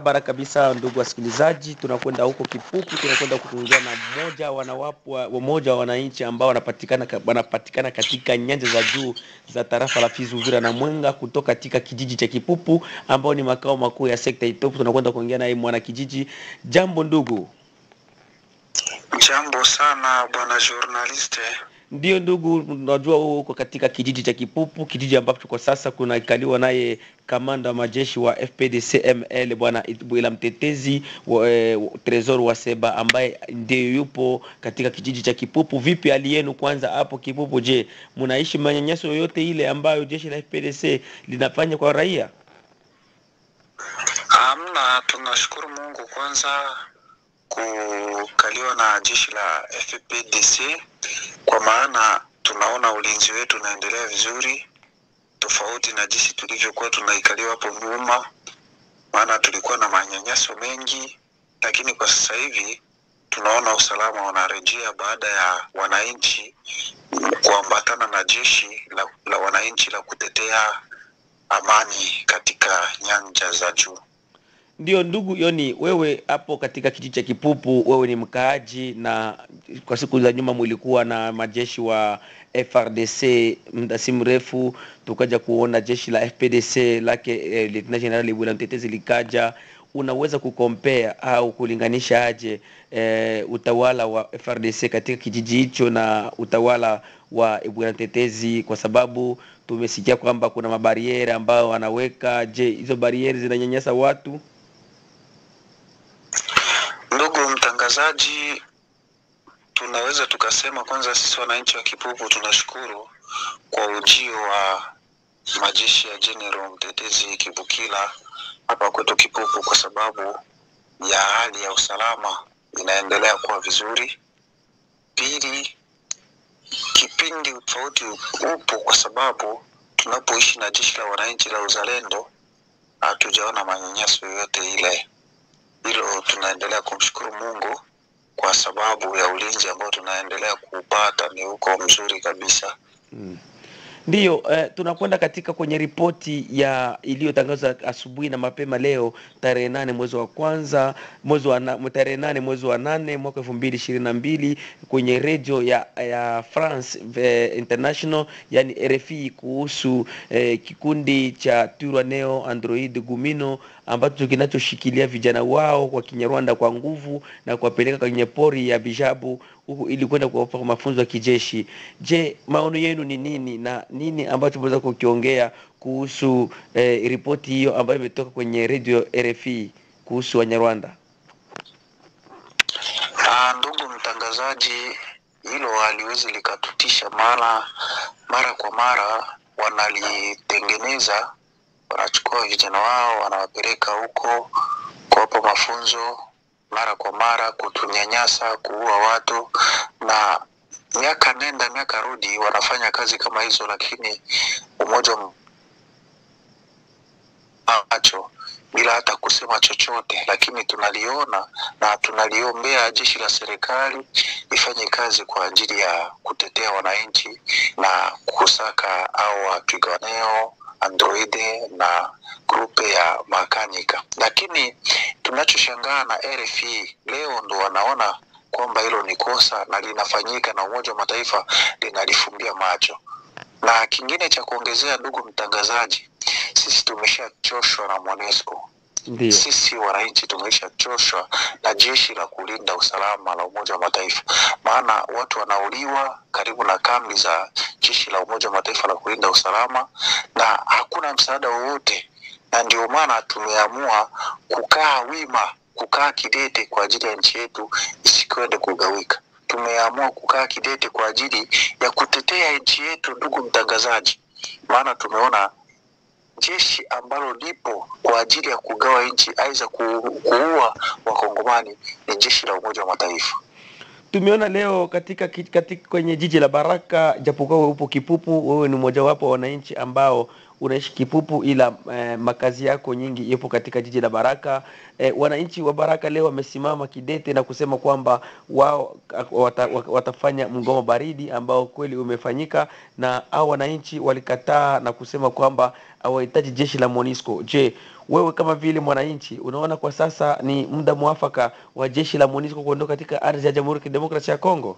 barabara kabisa, ndugu wasikilizaji, tunakwenda huko Kipupu, tunakwenda kuongea na mmoja wanawapo wa- mmoja wa wananchi ambao wanapatikana ka- wanapatikana katika nyanja za juu za tarafa la Fizi, Uvira na Mwenga, kutoka katika kijiji cha Kipupu ambao ni makao makuu ya sekta Itopu. Tunakwenda kuongea naye mwana kijiji. Jambo ndugu. Jambo sana bwana journaliste. Ndio ndugu, unajua wewe uko katika kijiji cha Kipupu, kijiji ambacho kwa sasa kunaikaliwa naye kamanda wa majeshi wa FPDC ML bwana Bwila Mtetezi wa, eh, Tresor wa Seba ambaye ndiye yupo katika kijiji cha Kipupu. Vipi hali yenu kwanza hapo Kipupu? Je, mnaishi manyanyaso yoyote ile ambayo jeshi la FPDC linafanya kwa raia? Amna, tunashukuru Mungu kwanza kukaliwa na jeshi la FPDC kwa maana tunaona ulinzi wetu unaendelea vizuri, tofauti na jinsi tulivyokuwa tunaikaliwa hapo nyuma, maana tulikuwa na manyanyaso mengi, lakini kwa sasa hivi tunaona usalama unarejea baada ya wananchi kuambatana na jeshi la, la wananchi la kutetea amani katika nyanja za juu. Ndio ndugu Yoni, wewe hapo katika kijiji cha Kipupu, wewe ni mkaaji, na kwa siku za nyuma mulikuwa na majeshi wa FRDC, muda si mrefu tukaja kuona jeshi la FPDC lake eh, Lieutenant General Bwila Mtetezi likaja. Unaweza kukompare au kulinganisha aje eh, utawala wa FRDC katika kijiji hicho na utawala wa Bwila Mtetezi, kwa sababu tumesikia kwamba kuna mabariere ambayo wanaweka. Je, hizo bariere zinanyanyasa watu? Ndugu mtangazaji, tunaweza tukasema kwanza, sisi wananchi wa Kipupu tunashukuru kwa ujio wa majeshi ya General Mtetezi Kibukila hapa kwetu Kipupu, kwa sababu ya hali ya usalama inaendelea kuwa vizuri. Pili, kipindi tofauti upo kwa sababu tunapoishi na jeshi la wananchi la uzalendo hatujaona manyanyaso yoyote ile hilo tunaendelea kumshukuru Mungu kwa sababu ya ulinzi ambao tunaendelea kuupata ni huko mzuri kabisa. Mm. Ndiyo, eh, tunakwenda katika kwenye ripoti ya iliyotangazwa asubuhi na mapema leo tarehe nane mwezi wa kwanza mwezi wa na, tarehe nane mwezi wa nane mwaka elfu mbili ishirini na mbili kwenye redio ya, ya France eh, International yani RFI kuhusu eh, kikundi cha Turaneo Android Gumino ambacho kinachoshikilia vijana wao kwa Kinyarwanda kwa nguvu na kuwapeleka kwenye pori ya Bijabu huku ili kwenda kuwapa mafunzo ya kijeshi. Je, maono yenu ni nini na nini ambacho mnaweza kukiongea kuhusu eh, ripoti hiyo ambayo imetoka kwenye redio RFI kuhusu Wanyarwanda? Ah, ndugu mtangazaji, hilo haliwezi likatutisha, maana mara kwa mara wanalitengeneza, wanachukua vijana wao wanawapeleka huko kuwapa mafunzo mara kwa mara, kutunyanyasa, kuua watu na miaka nenda miaka rudi wanafanya kazi kama hizo, lakini umoja wa macho bila hata kusema chochote, lakini tunaliona na tunaliombea jeshi la serikali lifanye kazi kwa ajili ya kutetea wananchi na kusaka au wapigwaneo androide na grupe ya makanika. Lakini tunachoshangaa na RFI leo ndo wanaona kwamba hilo ni kosa na linafanyika na Umoja wa Mataifa linalifumbia macho. Na kingine cha kuongezea, ndugu mtangazaji, sisi tumeshachoshwa na MONUSCO. Ndio. Sisi wananchi tumeshachoshwa na jeshi la kulinda usalama la Umoja wa Mataifa, maana watu wanauliwa karibu na kambi za jeshi la Umoja wa Mataifa la kulinda usalama na hakuna msaada wowote, na ndio maana tumeamua kukaa wima, kukaa kidete kwa ajili ya nchi yetu isikwende kugawika. Tumeamua kukaa kidete kwa ajili ya kutetea nchi yetu, ndugu mtangazaji, maana tumeona jeshi ambalo lipo kwa ajili ya kugawa nchi aidha ku- kuua wakongomani ni jeshi la Umoja wa Mataifa. Tumeona leo katika, ki- katika kwenye jiji la Baraka, japokuwa wewe upo Kipupu, wewe ni mmojawapo wa wananchi ambao unaishi Kipupu, ila eh, makazi yako nyingi yapo katika jiji la Baraka. Eh, wananchi wa Baraka leo wamesimama kidete na kusema kwamba wao ah, wata, wa- watafanya mgomo baridi ambao kweli umefanyika, na hao wananchi walikataa na kusema kwamba hawahitaji jeshi la MONUSCO. Je, wewe kama vile mwananchi unaona kwa sasa ni muda mwafaka wa jeshi la MONUSCO kuondoka katika ardhi ya Jamhuri ya Kidemokrasia ya Kongo?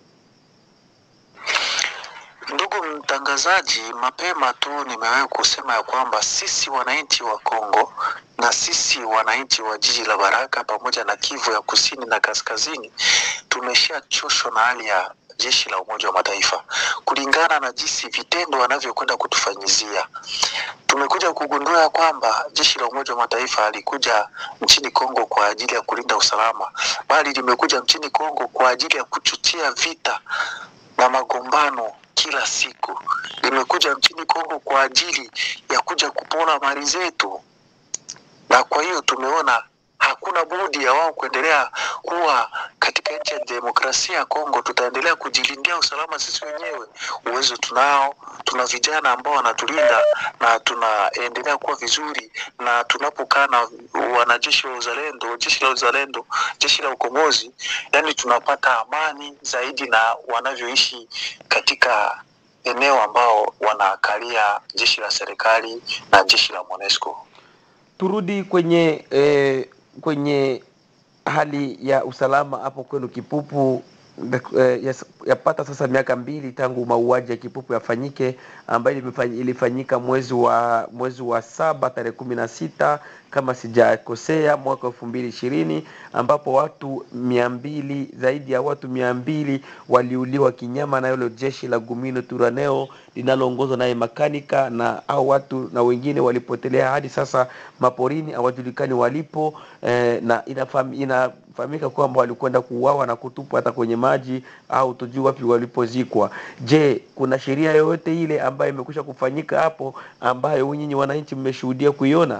Ndugu mtangazaji, mapema tu nimewahi kusema ya kwamba sisi wananchi wa Kongo na sisi wananchi wa jiji la Baraka pamoja na Kivu ya kusini na kaskazini tumeshachoshwa na hali ya jeshi la Umoja wa Mataifa kulingana na jinsi vitendo wanavyokwenda kutufanyizia. Tumekuja kugundua ya kwamba jeshi la Umoja wa Mataifa halikuja nchini Kongo kwa ajili ya kulinda usalama, bali limekuja nchini Kongo kwa ajili ya kuchochea vita na magombano kila siku. Limekuja nchini Kongo kwa ajili ya kuja kupora mali zetu, na kwa hiyo tumeona hakuna budi ya wao kuendelea kuwa katika nchi ya demokrasia ya Kongo. Tutaendelea kujilindia usalama sisi wenyewe, uwezo tunao, tuna vijana ambao wanatulinda na tunaendelea kuwa vizuri, na tunapokaa na wanajeshi wa uzalendo, jeshi la uzalendo, jeshi la ukombozi, yani tunapata amani zaidi na wanavyoishi katika eneo ambao wanakalia jeshi la serikali na jeshi la MONUSCO. Turudi kwenye eh, kwenye hali ya usalama hapo kwenu Kipupu. Eh, yas- yapata sasa miaka mbili tangu mauaji ya Kipupu yafanyike ambayo ilifany- ilifanyika mwezi wa mwezi wa saba tarehe kumi na sita kama sijakosea mwaka elfu mbili ishirini ambapo watu mia mbili zaidi ya watu mia mbili waliuliwa kinyama na hilo jeshi la Gumino Turaneo linaloongozwa naye makanika na au watu na wengine walipotelea hadi sasa maporini hawajulikani walipo eh, na inafam, inafahamika kwamba walikwenda kuuawa na kutupwa hata kwenye maji au tujui wapi walipozikwa. Je, kuna sheria yoyote ile ambayo imekwisha kufanyika hapo ambayo nyinyi wananchi mmeshuhudia kuiona?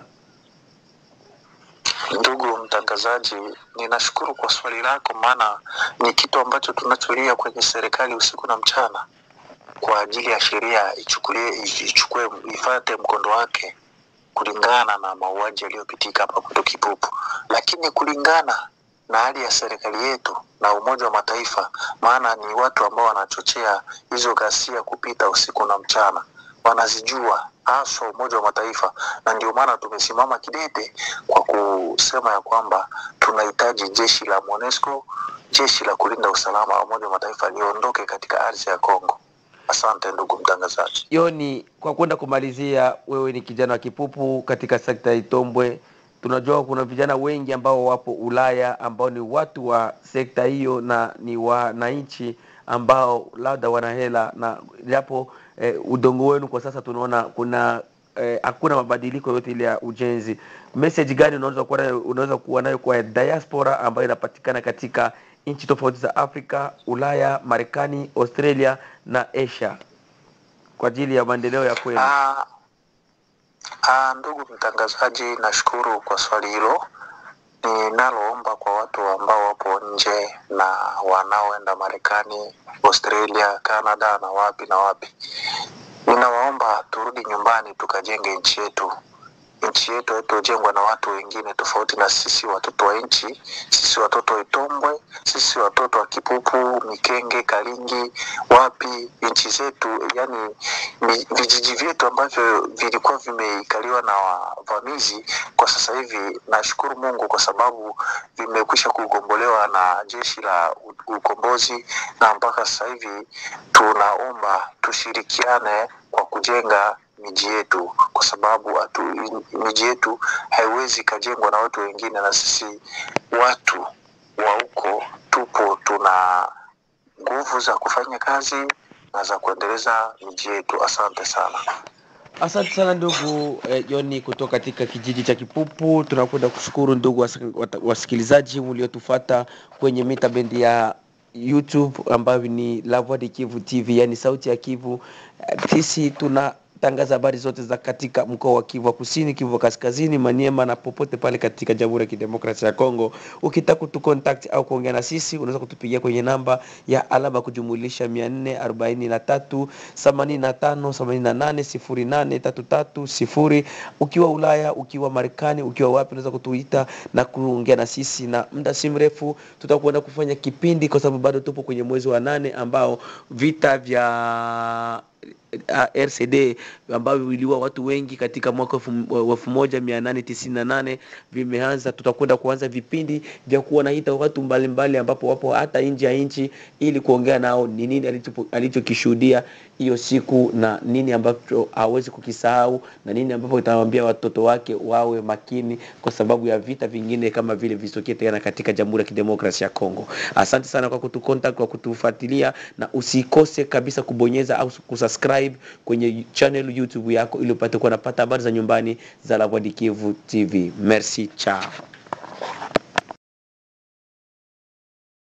Ndugu mtangazaji, ninashukuru kwa swali lako, maana ni kitu ambacho tunacholia kwenye serikali usiku na mchana kwa ajili ya sheria ichukulie ichukue ifate mkondo wake kulingana na mauaji yaliyopitika hapa Mto Kipupu, lakini kulingana na hali ya serikali yetu na Umoja wa Mataifa, maana ni watu ambao wanachochea hizo ghasia kupita usiku na mchana, wanazijua haswa Umoja wa Mataifa, na ndio maana tumesimama kidete kwa kusema ya kwamba tunahitaji jeshi la MONUSCO, jeshi la kulinda usalama wa Umoja wa Mataifa liondoke katika ardhi ya Kongo. Asante ndugu mtangazaji. Yoni, kwa kwenda kumalizia, wewe ni kijana wa Kipupu katika sekta ya Itombwe. Tunajua kuna vijana wengi ambao wapo Ulaya ambao ni watu wa sekta hiyo na ni wananchi ambao labda wana hela na japo eh, udongo wenu kwa sasa tunaona kuna eh, hakuna mabadiliko yote ile ya ujenzi. Message gani unaweza kuwa nayo, unaweza kuwa nayo kwa diaspora ambayo inapatikana katika nchi tofauti za Afrika, Ulaya, Marekani, Australia na Asia kwa ajili ya maendeleo ya kwenu? Ah, ah, ndugu mtangazaji, nashukuru kwa swali hilo. Ninaloomba kwa watu ambao wapo nje na wanaoenda Marekani, Australia, Canada na wapi na wapi, ninawaomba turudi nyumbani tukajenge nchi yetu. Nchi yetu haitujengwa na watu wengine tofauti na sisi, watoto wa nchi, sisi watoto wa Itombwe, sisi watoto wa Kipupu, Mikenge, Kalingi, wapi, nchi zetu, yani mi- vijiji vyetu ambavyo vilikuwa vimeikaliwa na wavamizi, kwa sasa hivi nashukuru Mungu kwa sababu vimekwisha kugombolewa na jeshi la u- ukombozi, na mpaka sasa hivi tunaomba tushirikiane kwa kujenga miji yetu, kwa sababu hatu, miji yetu haiwezi ikajengwa na watu wengine, na sisi watu wa huko tupo, tuna nguvu za kufanya kazi na za kuendeleza miji yetu. Asante sana. Asante sana ndugu eh, Joni kutoka katika kijiji cha Kipupu. Tunakwenda kushukuru ndugu wasi- wata- wasikilizaji mliotufata kwenye mita bendi ya YouTube ambayo ni La Voix de Kivu TV, yani sauti ya Kivu. Eh, Sisi tunatangaza habari zote za katika mkoa wa Kivu wa Kusini, Kivu wa Kaskazini, Maniema na popote pale katika Jamhuri ya Kidemokrasia ya Kongo. Ukitaka kutu contact au kuongea na sisi, unaweza kutupigia kwenye namba ya alama kujumulisha 443 85 88 08 33 sifuri. Ukiwa Ulaya, ukiwa Marekani, ukiwa wapi, unaweza kutuita na kuongea na sisi, na muda si mrefu tutakwenda kufanya kipindi, kwa sababu bado tupo kwenye mwezi wa nane ambao vita vya uh, RCD ambavyo viliua watu wengi katika mwaka wa elfu moja mia nane tisini na nane vimeanza. Tutakwenda kuanza vipindi vya kuwanaita watu mbalimbali mbali ambapo wapo hata nje ya nchi ili kuongea nao ni nini alichokishuhudia hiyo siku na nini ambacho hawezi kukisahau na nini ambapo itawaambia watoto wake wawe makini kwa sababu ya vita vingine kama vile visitokee tena katika Jamhuri ya Kidemokrasia ya Kongo. Asante sana kwa kutucontact, kwa kutufuatilia na usikose kabisa kubonyeza au kusubscribe kwenye channel YouTube yako ili upate kuwa napata habari za nyumbani za La Voix du Kivu TV. Merci, ciao.